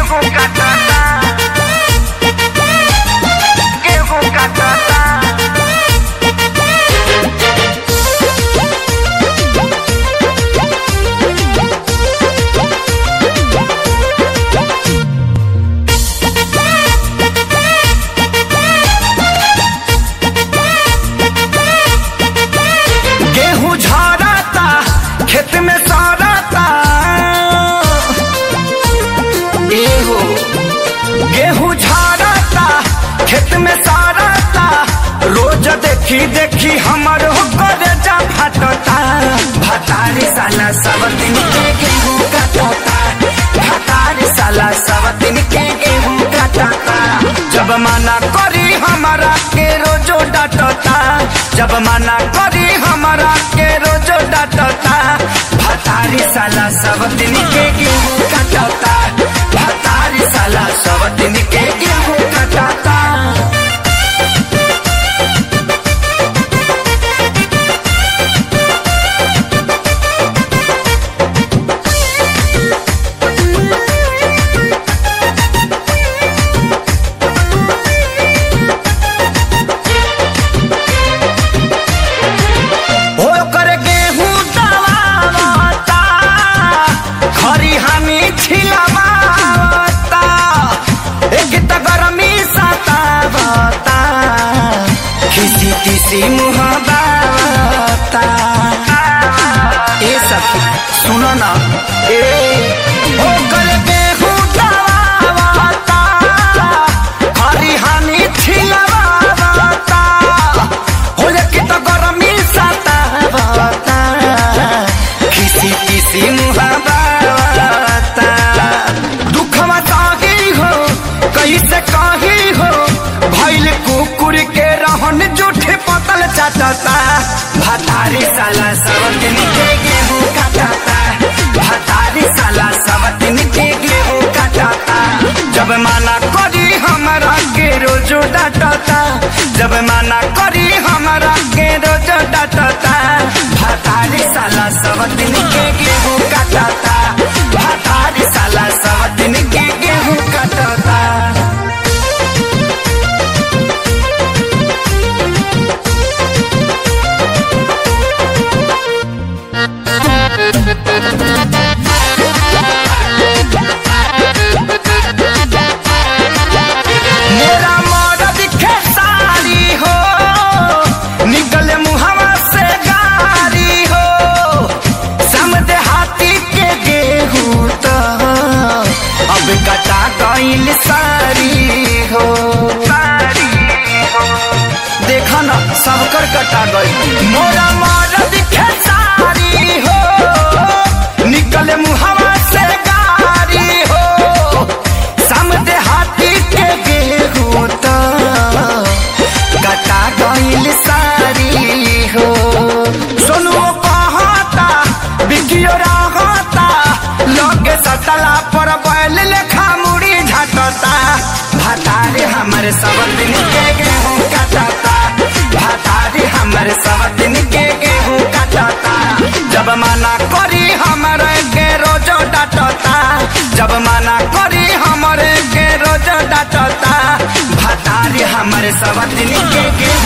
गेहूं काटता गेहूं काटता गेहूं झरता खेत में सड़ता एहो गेहूं झरता खेत में सड़ता रोज देखी देखी हमर हो करे जा फटता भतारी साला सब दिन के गेहूं काटता भतारी साला सब दिन के गेहूं काटता जब मना करी हमारा के रोजो डांटता जब मना करी हमारा के रोजो डांटता भतारी साला सब दिन के गेहूं काटता भतारी साला सब दिन के गेहूं काटता हो कर गेहूं दबावता खरी हमी छिलवावता एक त गरमी सतावता खिसी खिसी मुँह बावता ए सखी सुनो ना ए हो कर गेहूं दबावता खरी हमी छिलवावता हो कि त गरमी सतावता खिसी खिसी मुहावता दुखवा काही हो कैसे काही हो भैल कुकुर के रहन जूठे पतल चाटता भतारी साला सब दिन के गेहूं काटता भतारी साला सब दिन के गेहूं काटता जब माना करी हमारा के रोजो डांटता जब माना करी हमारा के रोजो डांटता भतारी साला सब दिन के गेहूं काटता भतारी साला सब दिन के गेहूं काटता मेरा मरद खेसारी हो निकले मुहवा से गारी हो समझे हाथी के गेहूं तो अब कटा गईल सारी हो सारी हो देखा ना सबकर कटा गई मोरा मरद खेसारी हो निकले मुहवा से गारी हो समझे हाथी के गेहूं तो कटा गईल सारी हो सोनू कहता बिकियो रहता लगे सटला पर बैल लेखा मुड़ी झटता भतारे हमर सब दिन के गेहूं काटता भतारे हमर सब दिन के गेहूं काटता जब मना करी हमर के रोजो डांटता जब मना करी हमर के रोजो डांटता भतारे हमर सब दिन के गेहूं